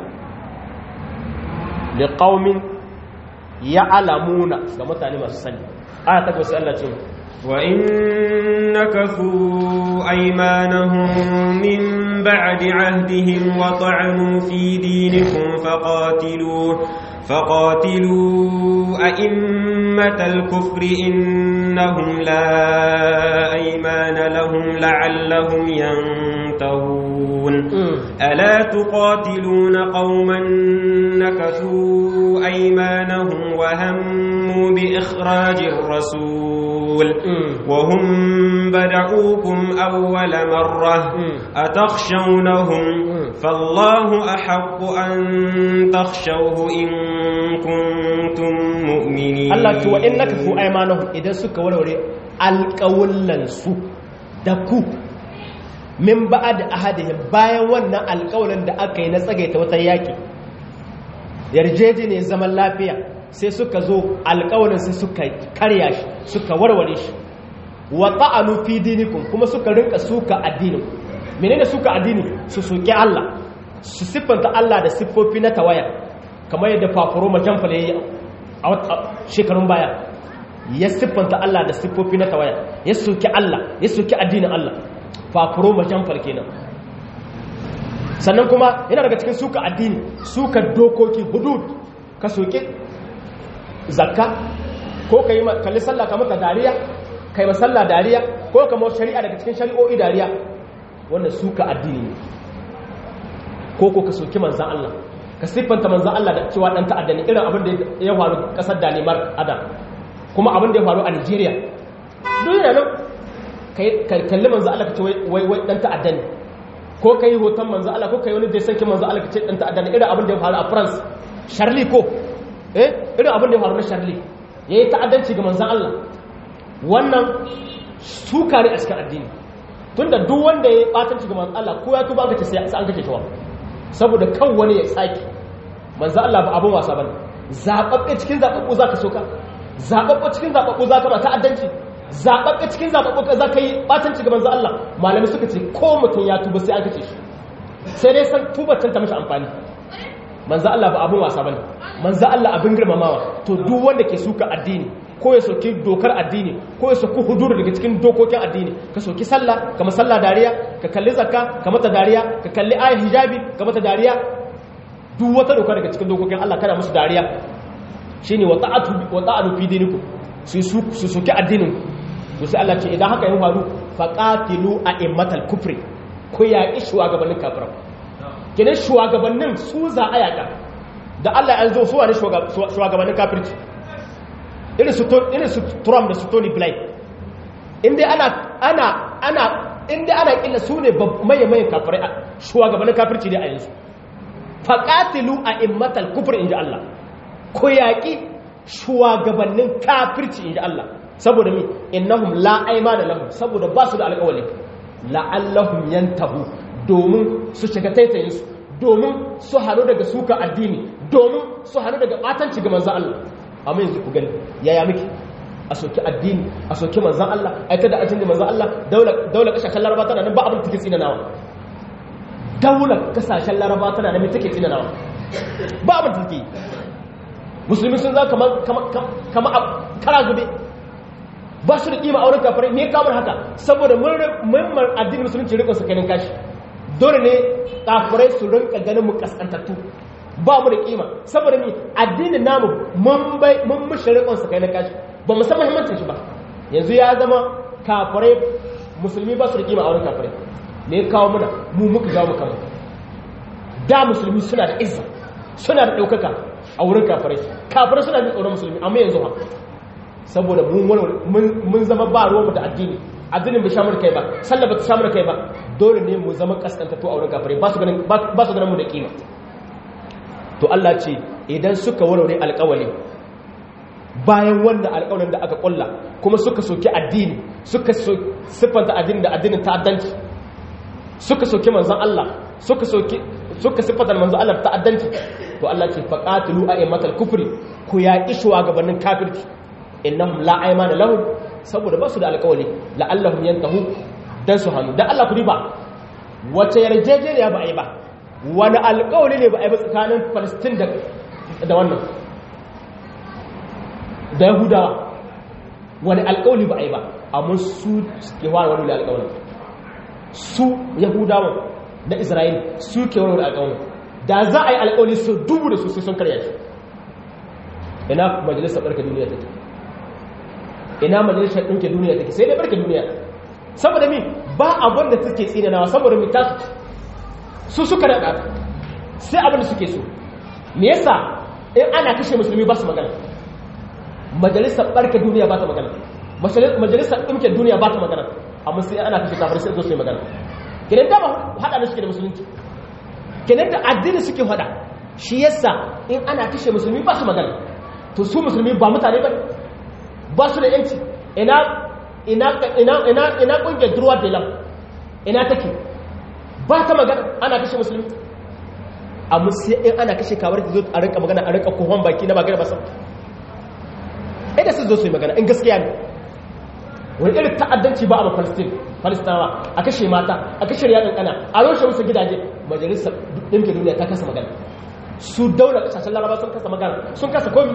li qaumin ya'lamuna ga mutane masu sani aya ta gaba sai Allah ce وإن نكثوا أيمانهم من بعد عهدهم وطعنوا في دينكم فقاتلوا فقاتلوا أئمة الكفر إنهم لا أيمان لهم لعلهم ينتهون ألا تقاتلون قوما نكثوا أيمانهم وهموا بإخراج الرسول وهم بدعوكم أول مرة أتخشونهم فالله أحق أن تخشوه إن كنتم مؤمنين Allah ce wa in naka fu aimanahum idan suka warware alƙawullan su da ku min ba'ad ahadihim bayan wannan alƙawlan da aka yi na tsagaita wata yaki yarjejeniyar zaman lafiya sai suka zo alƙawalin sai suka karya shi suka warware shi wa ta'anu fi dinikum kuma suka rinka suka addinin menene suka addini su soki Allah su siffanta Allah da siffofi na tawaya kamar yadda fafuro majanfala yayi a shekarun baya ya siffanta Allah da siffofi na tawaya ya soki Allah ya soki addinin Allah fafuro majanfal kenan sannan kuma yana daga cikin suka addini suka dokoki hudud ka soki zakka ko ka yi kalli sallah ka maka dariya ka yi masalla dariya ko ka mawa shari'a daga cikin shari'o'i dariya wannan suka addini ne ko ko ka soki manzan Allah ka siffanta manzan Allah da cewa dan ta'adda ne irin abin da ya faru kasar Danimar Adam kuma abin da ya faru a Nigeria duk yana nan ka kalli manzo Allah ka ce wai wai dan ta'adda ne ko kai hoton manzo Allah ko kai wani da sanki manzo Allah ka ce dan ta'adda ne irin abin da ya faru a France Charlie ko eh irin abin da ya faru na Charlie yayi ta'addanci ga manzo Allah wannan suka ne a cikin addini tunda duk wanda ya batanci ga manzo Allah ko ya tuba ka ce sai an kace shi wa saboda kan wani ya tsaki manzo Allah ba abin wasa bane zababbe cikin zababbu zaka soka zababbe cikin zababbu zaka ba ta'addanci zababbe cikin zababbu zaka yi batanci ga manzo Allah malami suka ce ko mutum ya tuba sai an kace shi sai dai san tubar ta mishi amfani manzo Allah ba abin wasa bane manzo Allah abin girmamawa to duk wanda ke suka addini ko ya soki dokar addini ko ya soki huduru daga cikin dokokin addini ka soki sallah ka sallah dariya ka kalli zakka ka mata dariya ka kalli ayat hijabi ka mata dariya duk wata doka daga cikin dokokin Allah kada musu dariya shine wa ta'atu wa ta'atu fi dinikum su su soki addinin to sai Allah ce idan haka yin faru faqatilu a'immatal kufri ko ya ki shugabannin kafirai kenan shugabannin su za a yaka da Allah ya zo su wani shugabannin kafirci irin su Trump da su Tony Blair inda ana ana ana inda ana killa su ne maye maye kafirai shugabannin kafirci ne a yanzu faqatilu a'immatal kufr inji Allah ko yaki shugabannin kafirci inji Allah saboda mi innahum la aymana lahum saboda ba su da alƙawari la'allahum yantahu domin su shiga taitayin su domin su haru daga suka addini domin su haru daga batanci ga manzo Allah amma yanzu ku gani yaya miki a soki addini a soki manzan Allah a ita da ajin da manzan Allah daular kasashen laraba tana nan ba abin da take tsinanawa daular kasashen laraba tana nan take tsinanawa ba abin da take yi musulmi sun za kama kara zube ba su da kima a wurin kafirai me kamar haka saboda mummar addinin musulunci rikon su kanin kashi dole ne kafirai su rinka ganin mu kaskantattu ba mu da kima saboda mi addinin namu mun bai mun mushi rikon sa kai na kashi ba mu san muhimmancin shi ba yanzu ya zama kafirai musulmi ba su da kima a wurin kafirai me ya kawo muna mu muka jawo mu kanmu da musulmi suna da izza suna da ɗaukaka a wurin kafirai kafirai suna jin tsoron musulmi amma yanzu ha saboda mun zama ba ruwanmu da addini addinin bai shamar kai ba sallah ba ta shamar kai ba dole ne mu zama kaskantattu a wurin kafirai ba su ganin mu da kima to Allah ce idan suka warware alƙawali bayan wanda alƙawalin da aka ƙulla kuma suka soki addini suka siffanta addini da addinin ta'addanci suka soki manzon Allah suka soki suka siffanta manzon Allah ta'addanci to Allah ce faqatilu a'immatal kufri ku yaƙi shugabannin kafirci innahum la aymana lahum saboda ba su da alƙawali la'allahum yantahu dan su hannu dan Allah ku riba wace yarjejeniya ba a yi ba wani alƙawali ne ba a yi ba tsakanin Palestine da da wannan da Yahudawa wani alƙawali ba a yi ba amma su ke wani wani alƙawali su Yahudawa da Isra'il su ke wani alƙawali da za a yi alƙawali su dubu da su sai sun karya shi ina majalisar barka duniya take ina majalisar ɗinke duniya take sai dai barka duniya saboda mi ba abin da take tsinanawa saboda mi tasu su suka daɗa sai abin da suke so me yasa in ana kashe musulmi ba su magana majalisar barka duniya ba ta magana majalisar ɗinke duniya ba ta magana amma sai ana kashe kafar sai zo su yi magana kenan da ba haɗa da suke da musulunci kenan da addini suke haɗa shi yasa in ana kashe musulmi ba su magana to su musulmi ba mutane ba ba su da yanci ina ina ina ina ina kungiyar durwa da lam ina take ba ta magana ana kashe musulmi amma sai in ana kashe kawar da zo a rinka magana a rinka kohon baki na magana ba sam idan su zo su yi magana in gaskiya ne wani irin ta'addanci ba a palestine palestinawa a kashe mata a kashe riyadin kana a roshe musu gidaje majalisar ɗinkin duniya ta kasa magana su daula kasashen laraba sun kasa magana sun kasa komi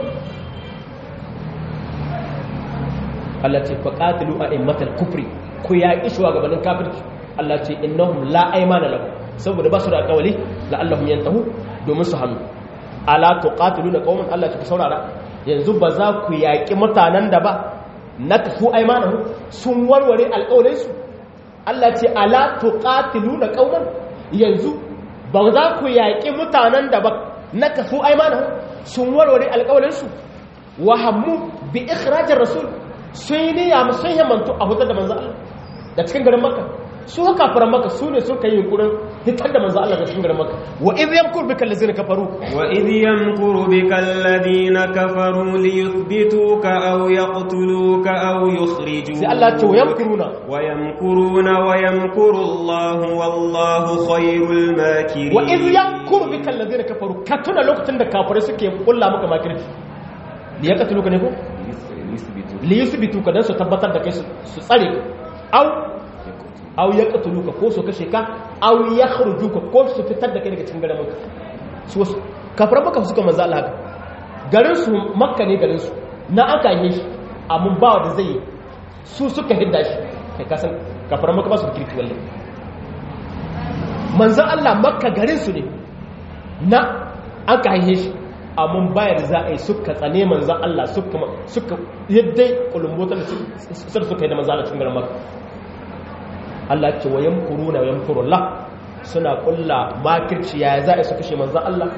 Allah ce faƙatilu a immatal kufri ku yaƙi shugabannin kafirci Allah ce innahum la aymana lahum saboda ba su da alƙawali la'allahum yantahu domin su hannu ala tuqatiluna qauman Allah ta saurara yanzu ba za ku yaƙi mutanen da ba na tafu aymanahu sun warware alƙawalin su Allah ce ala tuqatiluna qauman yanzu ba za ku yaƙi mutanen da ba na tafu aymanahu sun warware alƙawalin su wa hammu bi ikhrajir rasul sun yi niyya sun himantu a hutar da manzo Allah da cikin garin makka su kafiran makka su ne suka yi yunkurin hitar da manzo Allah da cikin garin makka wa idh yamkur bika allazina kafaru wa idh yamkuru bika alladhina kafaru liyuthbituka aw yaqtuluka aw yukhrijuka sai Allah ce wa yamkuruna wa yamkuruna wa yamkuru Allah wallahu khairul makirin wa idh yamkuru bika allazina kafaru ka tuna lokacin da kafirai suke kulla maka makirci liyaqtuluka ne ko liyuthbituka dan su tabbatar da kai su tsare ka aw aw ya ka ko su kashe ka aw ya ka ko su fitar da kai daga cikin garin makka su kafar makka suka manzo Allah haka garin su makka ne garin su na aka yi shi amma ba wanda zai su suka hidda shi kai ka san kafar makka ba su kirki wallahi manzo Allah makka garin su ne na aka yi shi amma bayar za a yi suka tsane manzo Allah suka suka yadda kulumbotar suka yi da manzo Allah cikin garin makka Allah ce wa yamkuruna wa yamkurullah suna kulla makirci yaya za a su kashe manzan Allah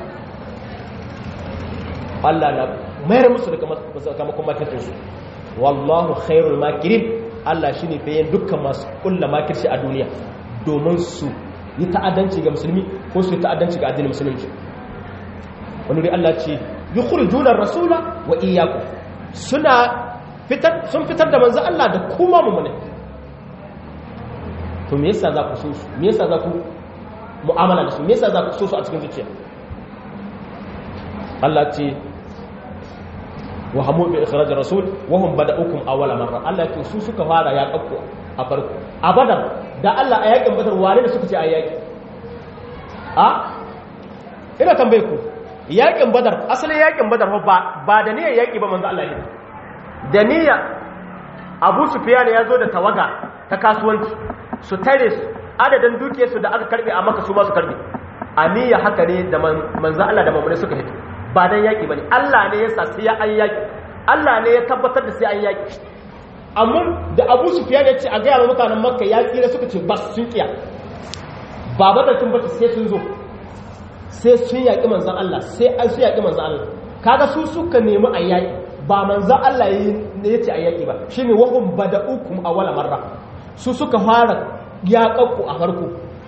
Allah na mayar musu daga sakamakon makircinsu wallahu khairul makirin Allah shine bayan dukkan masu kulla makirci a duniya domin su yi ta'addanci ga musulmi ko su yi ta'addanci ga addinin musulunci wani dai Allah ce yukhrijuna rasula wa iyyakum suna fitar sun fitar da manzan Allah da kuma mu ne to me yasa za ku so su me yasa za ku mu'amala da su me yasa za ku so su a cikin zuciya Allah ce wa hamu bi ikhraj rasul wa hum bada'ukum awwala marra Allah ce su suka fara ya kakku a farko a badar da Allah a yakin badar wane da suka ce a yaki a ina tambaye ku yakin badar asalin yakin badar ba ba da niyyar yaki ba manzo Allah ne da niyyar Abu Sufyan ya zo da tawaga ta kasuwanci su tare su adadin duke su da aka karbe a maka su ma su karbe aniya haka ne da manzo Allah da mamune suka hito ba dan yaki bane Allah ne ya sa sai ya an yaki Allah ne ya tabbatar da sai an yaki amma da Abu Sufyan ya ce a ga mutanen Makka ya tsira suka ce bas sun kiya ba badalcin bata sai sun zo sai sun yaki manzon Allah sai an su yaki manzon Allah kaga su suka nemi a yaki ba manzon Allah ne ya ce a yaki ba shine wahum bada'ukum awwala marra su suka fara yaƙaƙku a farko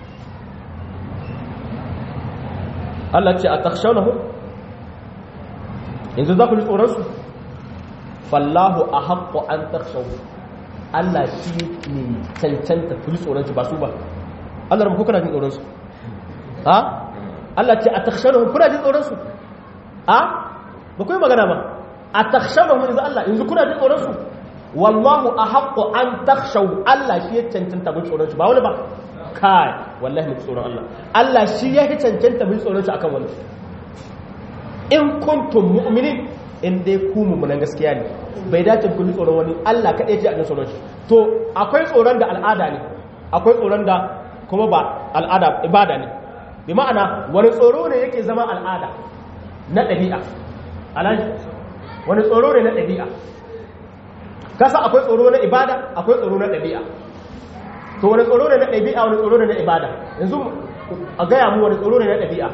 Allah ce a takshanahu yanzu za ku ji tsoronsu fallahu a haƙƙo an takshahu Allah shi ne cancanta ku ji tsoronsu ba su ba Allah rabu kuna jin tsoronsu ha? Allah ce a takshanahu kuna jin tsoronsu ha? ba ku yi magana ba a takshanahu yanzu Allah yanzu kuna jin tsoronsu wallahu a haƙƙo an takshau Allah shi ya cancanta mun tsoron shi ba wani ba kai wallahi mun tsoron Allah Allah shi ya cancanta mun tsoron shi akan wani in kuntum mu'minin in dai ku mummunan gaskiya ne bai dace ku ji tsoron wani Allah kaɗai ji a jin tsoron shi to akwai tsoron da al'ada ne akwai tsoron da kuma ba al'ada ibada ne bi ma'ana wani tsoro ne yake zama al'ada na ɗabi'a alaji wani tsoro ne na ɗabi'a kasa akwai tsoro na ibada akwai tsoro na ɗabi'a to wani tsoro ne na ɗabi'a wani tsoro ne na ibada yanzu a gaya mu wani tsoro ne na ɗabi'a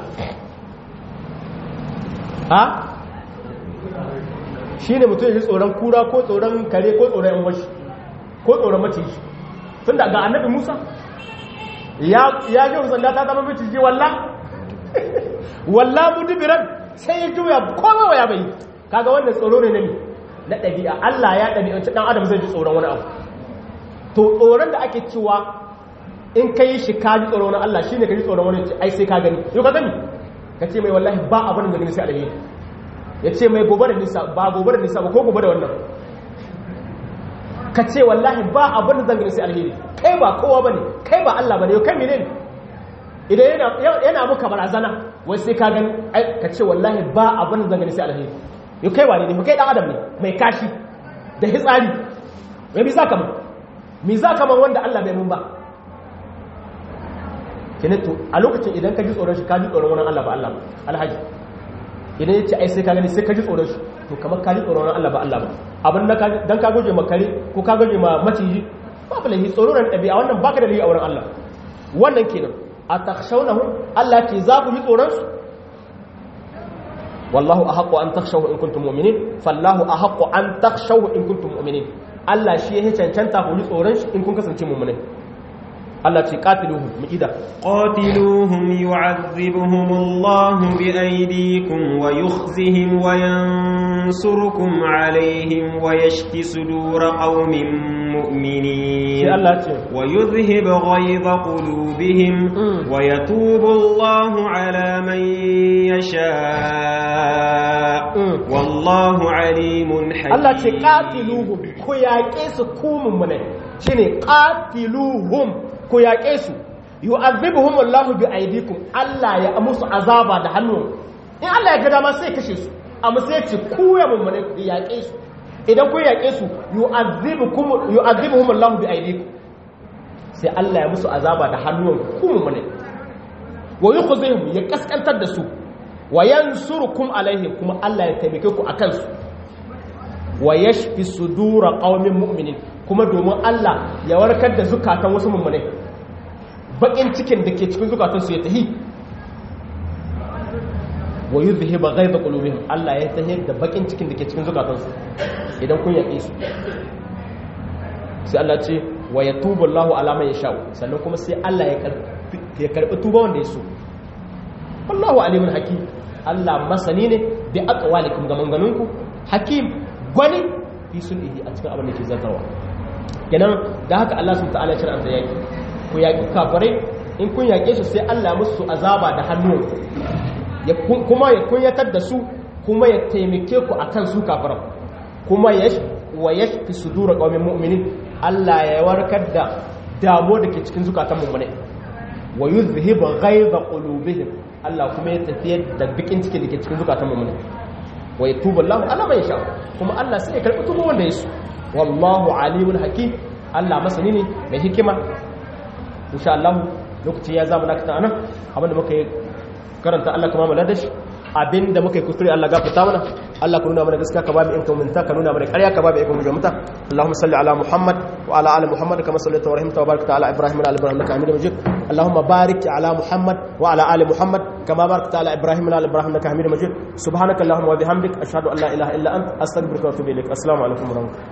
ha shi ne mutum yi tsoron kura ko tsoron kare ko tsoron yan washi ko tsoron maciji tun da ga annabi musa ya ji sanda ta zama maciji walla walla mudubiran sai ya juya kowa ya bai kaga wannan tsoro ne na ne na ɗabi'a Allah ya ɗabi'anci ɗan adam zai ji tsoron wani abu to tsoron da ake cewa in ka yi shi ka ji tsoron wani Allah shi ne ka ji tsoron wani ai sai ka gani yau ka gani ka ce mai wallahi ba abin da gani sai alheri ya ce mai gobe da nisa ba gobe da nisa ba ko gobe da wannan ka ce wallahi ba abin da zan gani sai alheri kai ba kowa bane kai ba Allah bane yau kai menene idan yana yana muka barazana wai sai ka gani ka ce wallahi ba abin da zan gani sai alheri yau kai wane ne kai dan adam ne mai kashi da hitsari mai mi zaka man mi zaka man wanda Allah bai mun ba keneto a lokacin idan ka ji tsoron shi ka ji tsoron wani Allah ba Allah ba alhaji idan ya ce ai sai ka gani sai ka ji tsoron shi to kamar ka ji tsoron wani Allah ba Allah ba abin da dan ka goje ma kare ko ka goje ma maciji babu lahi tsoro ran ɗabi'a wannan baka da lahi a wurin Allah wannan kenan a takhshawnahu Allah ke za ku ji tsoron su wallahu ahaqqu an takhshawu in kuntum mu'minin fallahu ahaqqu an takhshawu in kuntum mu'minin Allah shi ya cancanta ku ji tsoron shi in kun kasance mu'minai Allah ce qatiluhum mu'ida قاتلوهم يعذبهم الله بأيديكم ويخزهم وينصركم عليهم ويشف صدور قوم sai مؤمنين Allah ce ويذهب غيظ قلوبهم Mm. ويتوب الله على من يشاء Mm. والله عليم حكيم Allah ce qatiluhum ku yaƙe su ku mu'minai shine qatiluhum ku yaƙe su yu'adhibuhum Allahu bi aydikum Allah ya musu azaba da hannu in Allah ya ga dama sai kashe su amma sai ya ce ku ya mu'minai ku yaƙe su idan ku yaƙe su yu'adhibukum yu'adhibuhum Allahu bi aydikum sai Allah ya musu azaba da hannun ku mu'minai wa yukhzihim ya kaskantar da su wa yansurukum alaihim kuma Allah ya taimake ku akan su wa yashfi sudura qaumin mu'minin kuma domin Allah ya warkar da zukatan wasu mummunai bakin cikin da ke cikin zukatan su ya tahi wa yuzhiba ghaiba qulubihim Allah ya tahi da bakin cikin da ke cikin zukatan su idan kun yaƙe su sai Allah ce wa yatubu Allahu ala man yasha sannan kuma sai Allah ya karbi ya karbi tuba wanda ya so wallahu alimun hakim Allah masani ne bi aqwalikum ga manganunku hakim gwani fi sulhi a cikin abin da ke zartarwa kenan da haka Allah subhanahu ta'ala ya shirya yaki ku yaki kafirai in kun yake su sai Allah musu azaba da hannu ya kuma ya kunyatar da su kuma ya taimake ku akan su kafiran kuma ya wa yashfi sudur qaumin mu'minin Allah ya warkar da damo da ke cikin zukatan mu'minai wa yuzhibu ghaiza qulubihim Allah kuma ya tafiyar da bikin ciki da ke cikin zukatan mu'minai wa yatubu Allah ala man yasha kuma Allah sai ya karbi tuba wanda ya so wallahu alimul hakim Allah masani ne mai hikima insha Allah lokaci ya zama nakata anan abinda muka yi karanta Allah kuma mu ladashi abinda muka yi kuskure Allah gafarta mana Allah ka nuna mana gaskiya ka ba mu inka minta ka nuna mana ƙarya ka ba mu ikon muta Allahumma salli ala Muhammad wa ala ali Muhammad kama sallaita wa rahimta wa barakta ala Ibrahim wa ala Ibrahim innaka Hamidum Majid Allahumma barik ala Muhammad wa ala ali Muhammad kama barakta ala Ibrahim wa ala Ibrahim innaka Hamidum Majid subhanaka Allahumma wa bihamdik ashhadu an la ilaha illa anta astaghfiruka wa atubu ilaik assalamu alaikum wa rahmatullahi